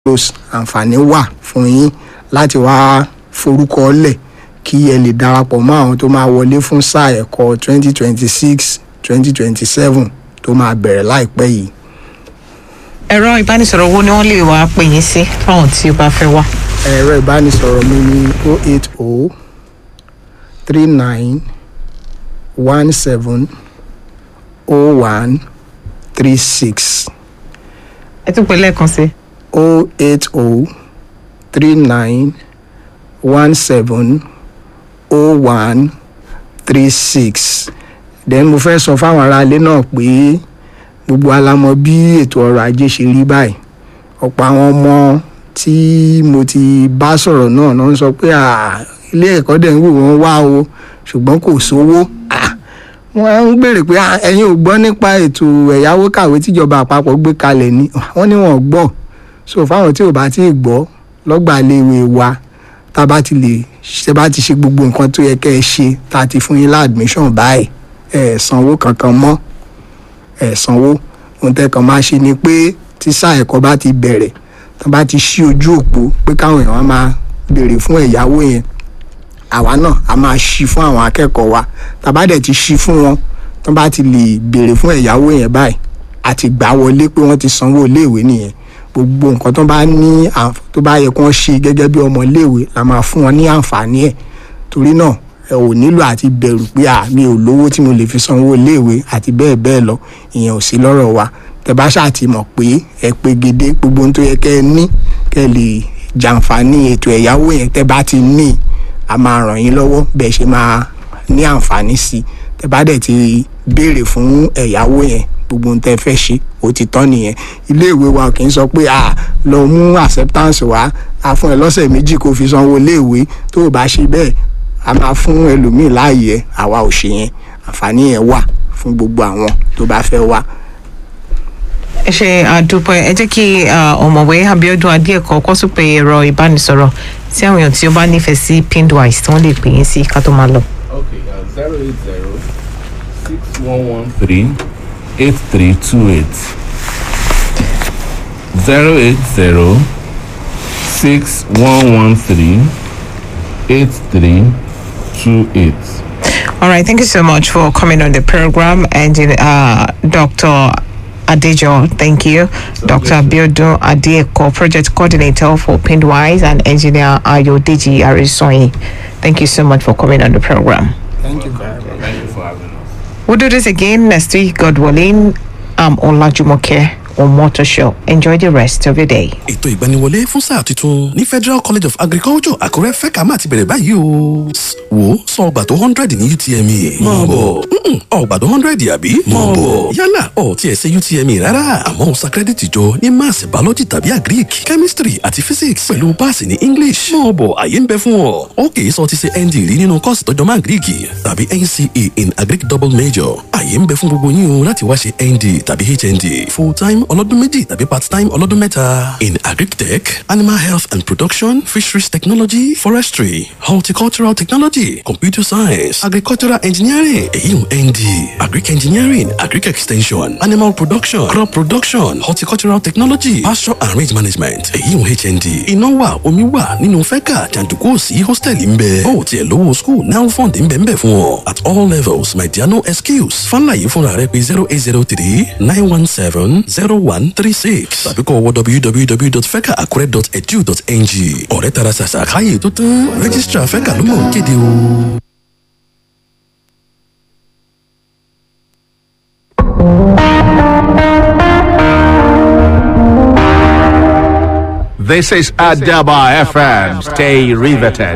close àǹfààní wà fún yín láti wá forúkọ lẹ̀ kí ẹ lè darapọ̀ mọ́ àwọn tó máa wọlé fún sáà ẹ̀kọ́ 2026 2027 tó máa bẹ̀rẹ̀ láìpẹ́ yìí. ẹ̀rọ ìbánisọ̀rọ̀ wo ni wọ́n lè wá pè yín sí fáwọn tí ó bá fẹ́ wá. ẹ̀rọ ìbánisọ̀rọ̀ mi ní 080 39 17 01 36 ẹ tún pè lẹ́ẹ̀kan sí. 080 39 17 01 36 then mo fẹ́ sọ fáwọn aráalé náà pé gbogbo alamọ bí ètò ọrọ̀ ajé ṣe rí báyìí ọ̀pọ̀ àwọn ọmọ tí mo ti bá sọ̀rọ̀ náà náà ń sọ pé "Ah, ilé ẹ̀kọ́ dẹ̀ ń wò wọ́n wá o ṣùgbọ́n kò sówó Ah, wọ́n á ń béèrè pé "Ah, ẹ̀yin ò gbọ́ nípa ètò ẹ̀yáwó kàwé tíjọba àpapọ̀ gbé kalẹ̀ ni wọ́n ní wọn ò gbọ́ so fáwọn tí ò bá tí ì gbọ́ lọ́gbà iléèwé wa tá a bá ti lè ṣe bá ti ṣe gbogbo nǹkan tó yẹ kẹ́ ẹ ṣe tá a ti fún yín láàdmíṣàn báyìí ẹ ẹ̀ sanwó kankan mọ́ ẹ ẹ̀ sanwó ohun tẹ́ kàn máa ṣe ni pé tí sáà ẹ̀kọ́ bá ti bẹ̀rẹ̀ tá a bá ti ṣí ojú òpó pé káwọn èèyàn máa béèrè fún ẹ̀yáwó yẹn àwa náà a máa ṣí fún àwọn akẹ́kọ̀ọ́ wa tá a bá dẹ̀ ti ṣí fún wọn tó bá ti lè béèrè fún ẹ̀yáwó yẹn báyìí àti gbà wọlé pé wọ́n ti sanwó iléèwé nìyẹn gbogbo nǹkan tó bá ní àǹf- tó bá yẹ kó wọ́n ṣe gẹ́gẹ́ bí ọmọ iléèwé la máa fún wọn ní àǹfààní ẹ̀ torí náà ẹ ò nílò àti bẹ̀rù pé à mi ò lówó tí mo lè fi sanwó iléèwé àti bẹ́ẹ̀ bẹ́ẹ̀ lọ ìyẹn ò sí lọ́rọ̀ wa tẹ bá ṣáà ti mọ̀ pé ẹ pé gédé gbogbo ohun tó yẹ kẹ́ ẹ ní kẹ́ ẹ lè jàǹfààní ètò ẹ̀yáwó yẹn tẹ bá ti ní a máa ràn yín lọ́wọ́ bẹ́ẹ̀ ṣe máa ní àǹfààní sí i tẹ bá dẹ̀ ti béèrè fún ẹ̀yáwó yẹn gbogbo ohun tẹ fẹ́ ṣe ó ti tán nìyẹn iléèwé wa kì í sọ pé à lọ mú acceptance wá a fún ẹ lọ́sẹ̀ méjì kó fi sanwó iléèwé tó o bá ṣe bẹ́ẹ̀ a máa fún ẹlòmíì láàyè ẹ àwa ò ṣe yẹn àǹfààní yẹn wà fún gbogbo àwọn tó bá fẹ́ wá. ẹ ṣe àdúpẹ́ ẹ jẹ́ kí ah, ọ̀mọ̀wé abiodun adéẹ̀kọ́ kọ́ tún pé ẹ̀rọ ìbánisọ̀rọ̀ tí àwọn èèyàn tí ó bá nífẹ̀ẹ́ sí pindwise tí wọ́n lè pè yín sí ká tó máa lọ. Okay, uh, 080 6113 8328. 080 6113 8328. All right, thank you so much for coming on the program, and uh, Dr. Adejo, thank you. Dr. Abiodun Adeko, project coordinator for Pindwise, and engineer Ayodeji Arisoyi. Thank you so much for coming on the program. thank you very much. Thank you for having us. We'll do this again next week, God willing. I'm Olajumoke on Motor Show. Enjoy the rest of your day. ètò ìgbaniwọlé fún sáà tuntun ní federal college of agriculture àkúrẹ́ fẹ́ka máa ti bẹ̀rẹ̀ báyìí o. S- wo sọ ọgbà tó hundred ní utme. mọ̀ bọ̀ Mm-mm, ọgbà tó hundred àbí. mọ̀ bọ̀ yálà ọ̀ tiẹ̀ ṣe utme rárá àmọ́ ó sa kírẹ́dìtì jọ ní maths biology tàbí agric chemistry àti physics pẹ̀lú páàsì ní english. mọ̀ bọ̀ àyè ń bẹ fún ọ. ó kì í sọ ti ṣe nd rí nínú kọ́ọ̀sì tọ́jọ́ máa greek tàbí nce in agric double major. àyè ń bẹ fún gbogbo yín o láti wá ṣe nd tàbí hnd full time ọlọ́dún méjì tàbí part time ọlọ́dún mẹ́ta. in agric tech animal health and production fisheries technology forestry horticultural technology computer science agricultural engineering èyí ń nd agric engineering agric extension animal production crop production horticultural technology pasture and range management èyí ń hnd iná wà omi wà nínú fẹ́kà jàǹdùkú sí hòtẹ́ẹ̀lì ń bẹ ó tiẹ̀ lówó school now fund ń bẹ ń bẹ fún ọ at all levels my dear no excuse fáńláyé fúnra rẹ pé zero eight zero three nine one seven zero one three six tàbí kọ́ wọ www.fecaacure.edu.ng ọ̀rẹ́ tara ṣàṣà káyè tó tán rẹ́gísítà fẹ́kà ló mọ̀ ń kéde o. This is Adaba FM. Stay riveted.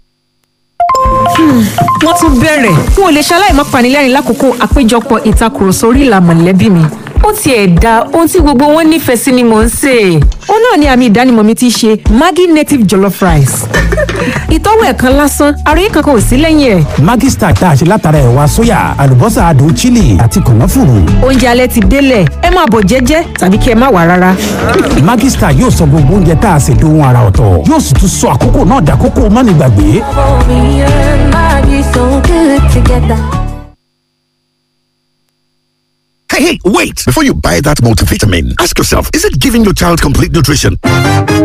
wọ́n tún bẹ̀rẹ̀ n ò lè ṣaláì má panilẹ́rìn lákòókò àpéjọpọ̀ ìtakùrọ̀sọ orí ìlà mọ̀lẹ́bí mi ó tiẹ̀ da ohun tí gbogbo wọn nífẹ̀ẹ́ sí ni mò ń sè é ó náà ni àmì ìdánimọ̀ mi ti ṣe maggi native jollof rice ìtọ́wò ẹ̀kan lásán àròyé kankan ò sí lẹ́yìn ẹ̀ Maggi Star tá a ṣe látara ẹ̀wà sóyà àlùbọ́sà adùn chili àti kànáfùrù. oúnjẹ alẹ́ ti délẹ̀ ẹ máa bọ̀ jẹ́jẹ́ tàbí kí ẹ má wà rárá Maggi Star yóò sọ gbogbo oúnjẹ tá a ṣe dohun ara ọ̀tọ̀ yóò sì tún sọ àkókò náà dàkókò mánigbàgbé. Me and Maggie so good together. Hey, hey, wait! Before you buy that multivitamin, ask yourself, is it giving your child complete nutrition?